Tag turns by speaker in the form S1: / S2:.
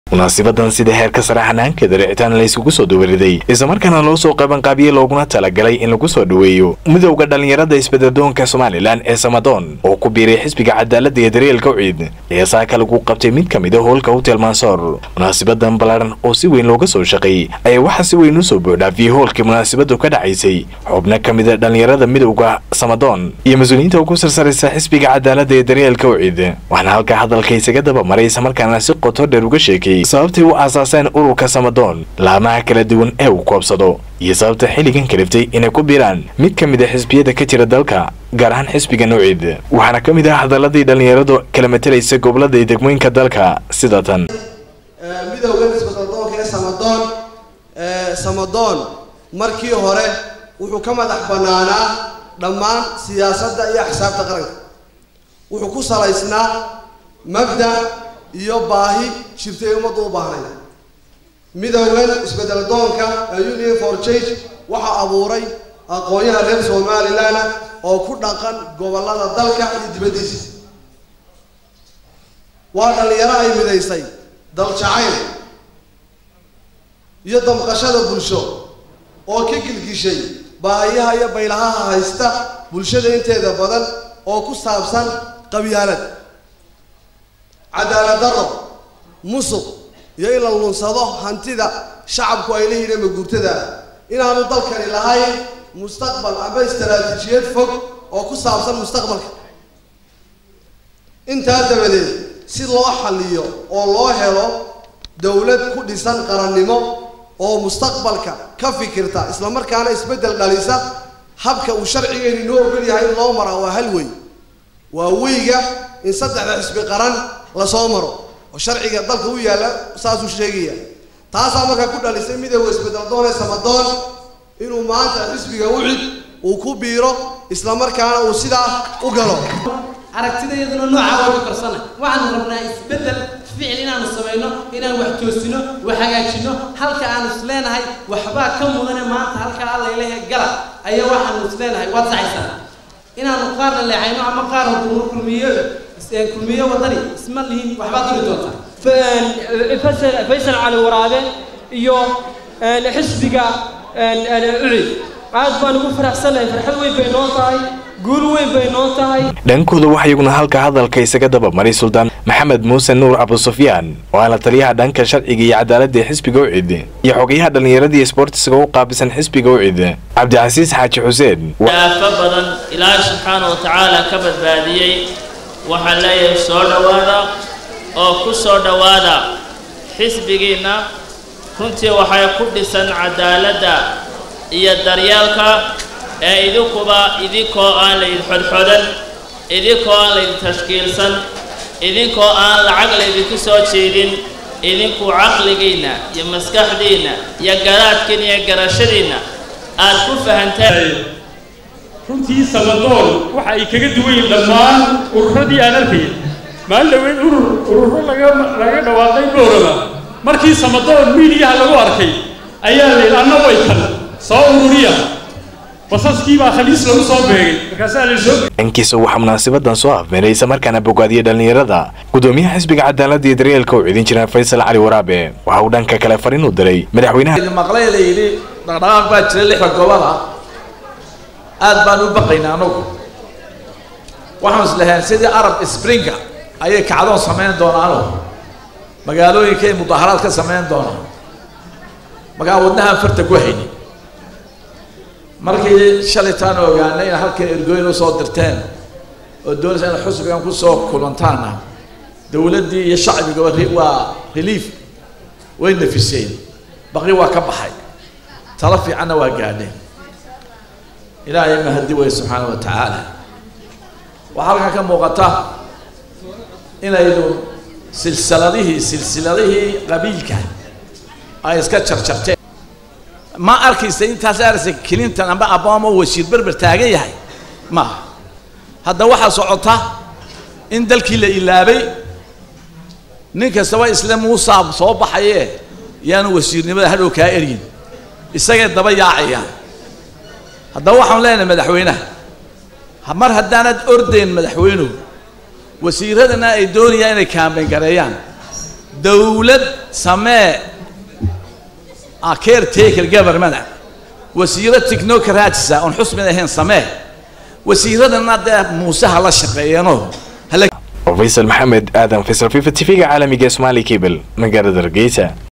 S1: munaasibadan sida heerka sare xanaankeeda ricitaan layskugu soo dawariday islamarkaana loo soo qabanqaabiye looguna talagalay in lagu soo dhoweeyo midowda dhallinyarada isbeddeldoonka somalilan ee samadoon oo ku biiray xisbiga cadaaladda iyo daryeelka uciid ayaa saaka lagu qabtay mid ka mid a hoolka hotel mansoor munaasibadan ballaadhan oo si weyn looga soo shaqeeyey ayaa waxaa si weyn u soo buuxdhaafiyey hoolkii munaasibadu ka dhacaysay xubno ka mid a dhallinyarada midowda samadoon iyo mas-uuliyiinta ugu sarsaraysa xisbiga cadaaladda iyo daryeelka uciid waxaana halkaa hadalka isaga dabamaray islamarkaana si qoto dheer uga sheekay sababtay u aasaaseen ururka samadoon laamaha kala duwan ee uu koobsado iyo sababta xilligan kaliftay inay ku biiraan mid ka mid a xisbiyada ka jira dalka gaar ahaan xisbiga nuuciid waxaana ka mid ah hadaladii dhallinyaradu kala matalaysa gobolada iyo degmooyinka dalka sida tan
S2: midowgan isbeddeldoonka ee samadoon samadoon markii hore wuxuu ka madax bannaanaa dhammaan siyaasadda iyo axsaabta qaranka wuxuu ku salaysnaa mabda iyo baahi jirtay ummaddu u baahnay midowgan isbeddeldoonka ee union for change waxaa abuuray aqoon-yaha reer somalilan oo ku dhaqan gobollada dalka iyo dibaddiisa waa dhallinyaro ay midaysay daljacayl iyo damqashada bulsho oo ka gilgishay baahiyaha iyo baylahaha haysta bulshada inteeda badan oo ku saabsan qabyaalad cadaalad darro musuq iyo in la lunsado hantida shacabku ay leeyihiin maguurtada inaanu dalkani lahayn mustaqbal ama istaraatiijiyad fog oo ku saabsan mustaqbalka intaa dabadeed si loo xalliyo oo loo helo dowlad ku dhisan qarannimo oo mustaqbalka ka fikirta islamarkaana isbeddel dhalisa habka uu sharcigeenni noo ogol yahay in loo maraa waa hal wey waa weyga in saddexda xisbi qaran lasoo maro oo sharciga dalka u yaalla saasuu sheegaya taasaa markaa ku dhalisay midowga isbeddeldoon ee samadoon inuu maanta xisbiga ucid uu ku biiro islamarkaana uu sidaa u galo
S3: aragtidayaduna noocaa waa ka korsana waxaanu rabnaa isbeddel ficil inaanu samayno inaan wax toosino wax hagaajino halka aanu isleenahay waxbaa ka mudane maanta halkaa allaylehe gala ayaa waxaanu isleenahay waad saxaysaa inaanu qaarna leexayno ama qaarna kulmiyo kulmiyo wadani isma lihin waxbaad duri doontaa
S4: faysal cali waraabe iyo xisbiga ucid aad baan ugu faraxsanahay farxad weyn bay noo tahay guul weyn bay noo tahay
S1: dhankooda waxaa iyaguna halka hadalka isaga dabamaray suldaan maxamed muuse nuur abusufyaan oo ah la taliyaha dhanka sharciga iyo cadaaladda ee xisbiga ucid iyo xogayaha dhallinyaradii sboortiska u qaabisan xisbiga ucid cabdicasiis xaaji xuseen
S5: aafo badan ilaahay subxaana wa tacaala ka badbaadiyey waxaan leeyahay soo dhowaada oo ku soo dhowaada xisbigiinna runtii waxay ku dhisan cadaaladda iyo daryeelka ee idinkuba idinkoo aan laydin xodxodan idinkoo aan laydin tashkiilsan idinkoo aan lacag laydinku soo jeedin idinku caqligiinna iyo maskaxdiinna iyo garaadkiinna iyo garashadiinna aad ku fahanteen
S6: runtii samadoon waxa ay kaga duwan yihiin dhammaan ururadii aan arkayay maalin dhaweyd urur ururo laga laga dhawaaqay boorama markii samadoon miidiyaha lagu arkay ayaa la yidhi anna way kan soo ururiya basaskii baa khaliis lagu soo beegay markaasaa la soo
S1: dhankiisa waxaa munaasibadan soo afmeeray islamarkaana bogaadiyay dhallinyarada gudoomiyaha xisbiga cadaaladda iyo daryeelka u cidin jira faysal cali waraabe waxa uu dhanka kale fariin u diray madaxweynaha
S7: maqlay la yidhi dhaqdhaqaaq baa jira lixda gobola aad baan u baqaynaa anugu waxaan islahayn sidii arab springa ayay kacdoon samayn doonaano magaalooyinkay mudaaharaad ka samayn doonaan markaa wadnahaan farta ku hayni markii shalaytaan ogaanay in halkan ergooyin usoo dirteen oo doonaysa in xusbigan kusoo kulantaana dowladdii iyo shacbigaba waa relief way nafiseen baqri waa ka baxay talo fiicanna waa gaadheen ilaahay mahadi wey subxaana wa tacaala waxaa halkan ka muuqata inaynu silsiladihii silsiladihii qabiilka ay iska jarjarteen ma arkaysa intaas aragsa clinton amba abama wasiir berber taagan yahay maaha hadda waxaa socota in dalkii la ilaabay nin kastaba isle muusaa soo baxaye yaanu wasiirnimada hadhow kaa eryin isagay daba yaacayaan haddaba waxaan leenahay madaxweynaha mar haddaanad ordayn madaxweynuhu wasiiradana ay doonayaan inay kaambeyn gareeyaan dowlad samee a caretaker government wasiiro technocratisa oon xusmid ahayn samee wasiiradana dee muuse ha la shaqeeyano hala
S1: faysal maxamed aadan faysal fifa tv-ga caalamiga ee somaali cable magaalada hargeysa